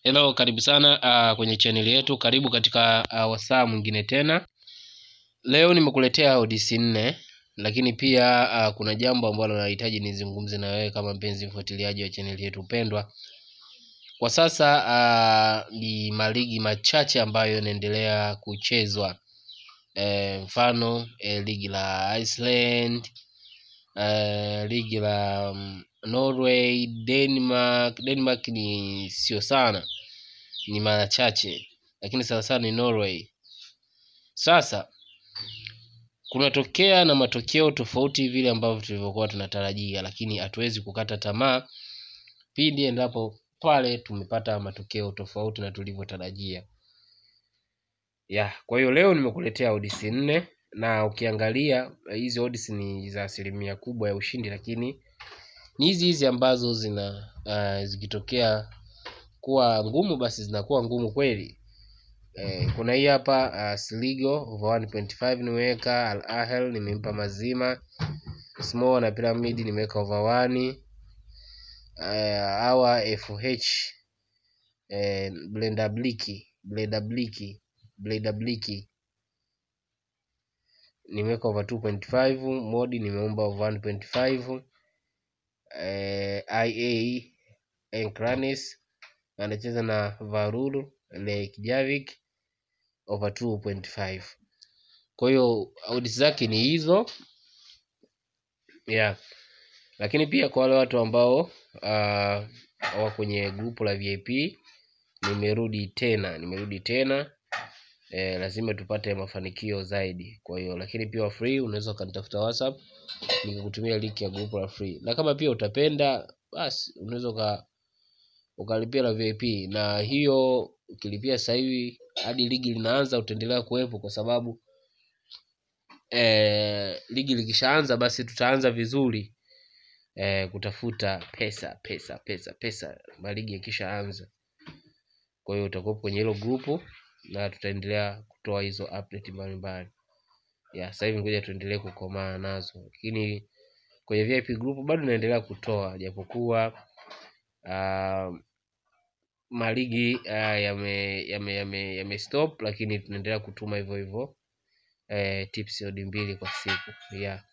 Hello, karibu sana uh, kwenye chaneli yetu. Karibu katika uh, wasaa mwingine tena. Leo nimekuletea odds nne, lakini pia uh, kuna jambo ambalo nahitaji nizungumze na wewe kama mpenzi mfuatiliaji wa chaneli yetu pendwa. Kwa sasa uh, ni maligi machache ambayo yanaendelea kuchezwa e, mfano e, ligi la Iceland e, ligi la um, Norway, Denmark. Denmark ni sio sana, ni mara chache, lakini sana sana ni Norway. Sasa kunatokea na matokeo tofauti vile ambavyo tulivyokuwa tunatarajia, lakini hatuwezi kukata tamaa pindi endapo pale tumepata matokeo tofauti na tulivyotarajia. Ya, kwa hiyo leo nimekuletea odds nne na ukiangalia hizi odds ni za asilimia kubwa ya ushindi, lakini ni hizi hizi ambazo zina uh, zikitokea kuwa ngumu basi zinakuwa ngumu kweli. Eh, kuna hii hapa uh, Sligo over 1.5 nimeweka, Al Ahly nimempa mazima, Small na Pyramid nimeweka over 1 uh, awa FH eh, Blender Bliki Blender Bliki Blender Bliki nimeweka over 2.5, Modi nimeomba over 1.5 eh, IA Enkranes anacheza na Varulu Reykjavik over 2.5. Kwa hiyo odds zake ni hizo yeah. Lakini pia kwa wale watu ambao uh, wa kwenye grupu la VIP nimerudi tena, nimerudi tena eh, lazima tupate mafanikio zaidi. Kwa hiyo lakini pia free, unaweza ukanitafuta WhatsApp nikakutumia link ya grupu la free, na kama pia utapenda basi unaweza uka ukalipia la VIP, na hiyo ukilipia sasa hivi hadi ligi linaanza utaendelea kuwepo kwa sababu eh, ligi likishaanza basi tutaanza vizuri eh, kutafuta pesa pesa pesa pesa maligi yakishaanza. Kwa hiyo utakuwa kwenye hilo grupu na tutaendelea kutoa hizo update mbalimbali. Ya sasa hivi ngoja tuendelee kukomaa nazo, lakini kwenye VIP group bado naendelea kutoa japokuwa uh, maligi uh, yame yame yame, yame stop, lakini tunaendelea kutuma hivyo hivyo eh, tips odi mbili kwa siku yeah.